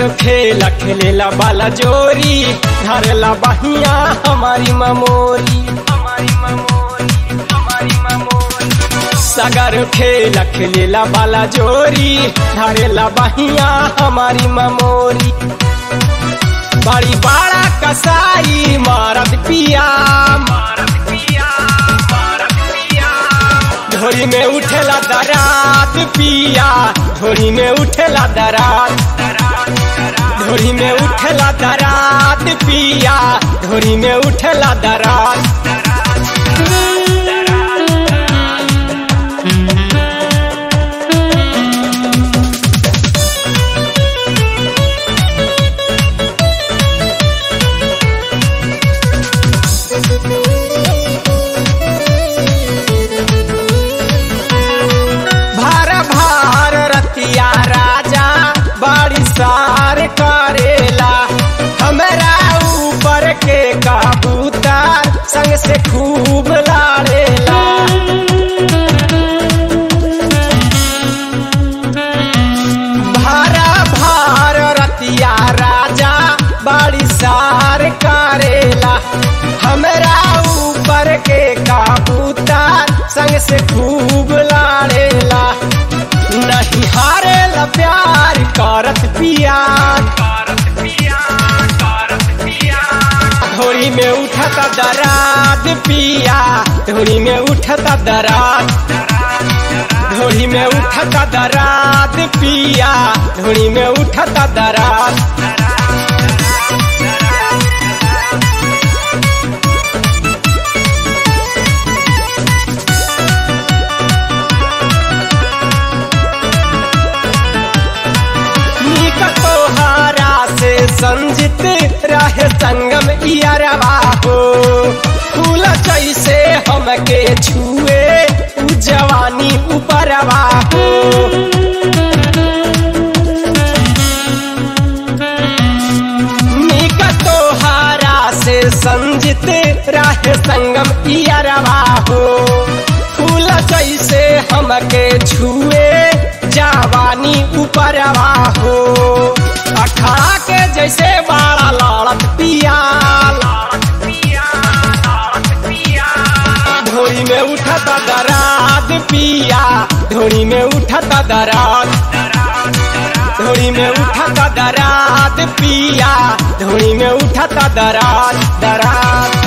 खेला खेलेला बाला जोरी धरला बहिया हमारी ममोरी हमारी ममोरी हमारी ममोरी सगर खेला खेलेला बाला जोरी धरला बहिया हमारी ममोरी बड़ी बड़ा कसाई मारत पिया मारत पिया मारत पिया ढोरी में उठेला दरात पिया ढोरी में उठेला दरात ढोरी में उठेला दरात पिया ढोरी में उठेला दरात भार भार रतिया राजा बड़ी सार करेला हमरा ऊपर के कबूतर संग से खूब लाड़ेला भारा भार रतिया राजा बड़ी सार करेला हमरा ऊपर के कबूतर संग से खूब लाड़ेला नहीं हारेला प्यार करत पिया करत पिया करत पिया ढोरी में उठता दराद पिया ढोरी में उठता दराद ढोरी में उठता दराद पिया ढोरी में उठता दराद नीक तोहारा से संजित रहे संगम इयरवा हो फूल जैसे हमके छुए उ जवानी ऊपरवा हो नीक तोहारा से संजित रहे संगम इयरवा हो फूल जैसे हमके छुए जवानी ऊपरवा हो अखड़ा के जैसे बाड़ा लाड़त पिया लाड़त पिया लाड़त पिया ढोरी में उठता दराद पिया ढोरी में उठता दराद ढोरी में उठता दराद पिया ढोरी में उठता दराद दराद